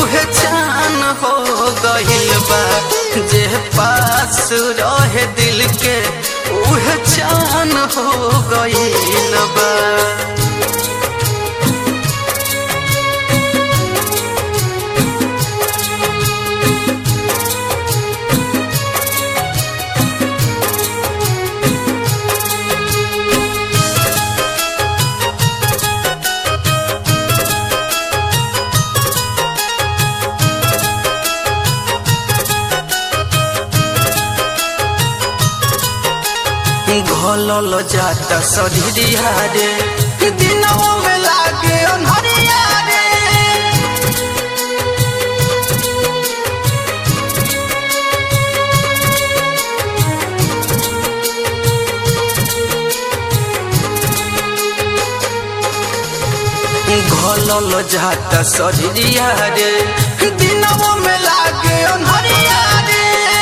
उहे जान हो गइल बा जे पास रहे दिल के उहे जान हो गइल बा घोलल जाता सधिया रे दिनों में लागे अनहरिया रे घोलल जाता सधिया रे दिनों में लागे अनहरिया रे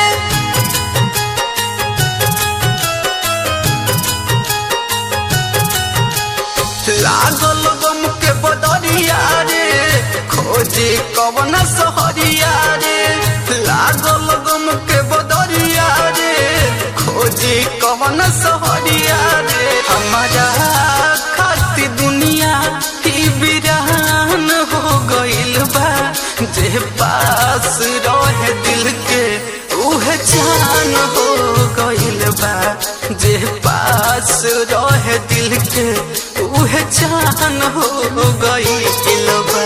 लागल गम के बदरिया रे खोजे कवन सहरिया रे लागल गम के बदरिया रे खोजे कवन सहरिया रे हमारा खाती दुनिया ही बिरान हो गइल बा जे पास रहे दिल के उहे जान हो गइल बा जे पास रहे दिल के उहे जान हो गइल बा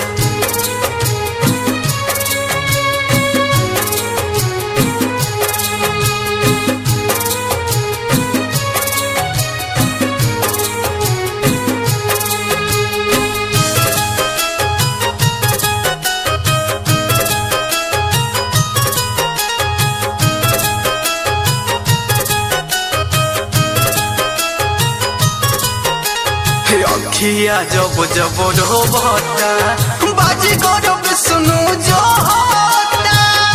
अखिया जब जब रोबता बाजी गरब सुनु जो होता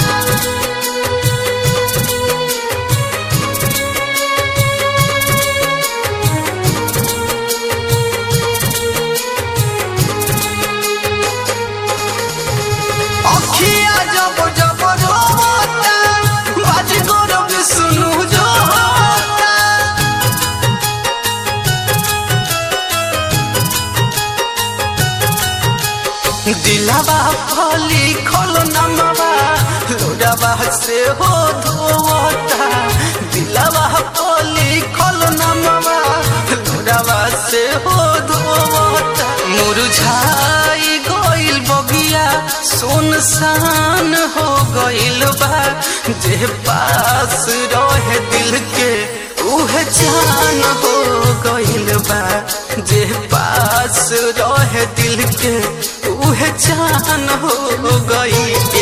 अखिया जब जब रोबता बाजी गरब सुनु जो होता दिलावा फली खल नमवा लोडावा से हो धोता दिलावा फली खल नमवा लोडावा से हो धोता मुरझाई गइल बगिया सुनसान हो गइल बा जे पास रहे दिल के उहे जान हो गइल बा जे पास रहे दिल के उहे जान हो गइल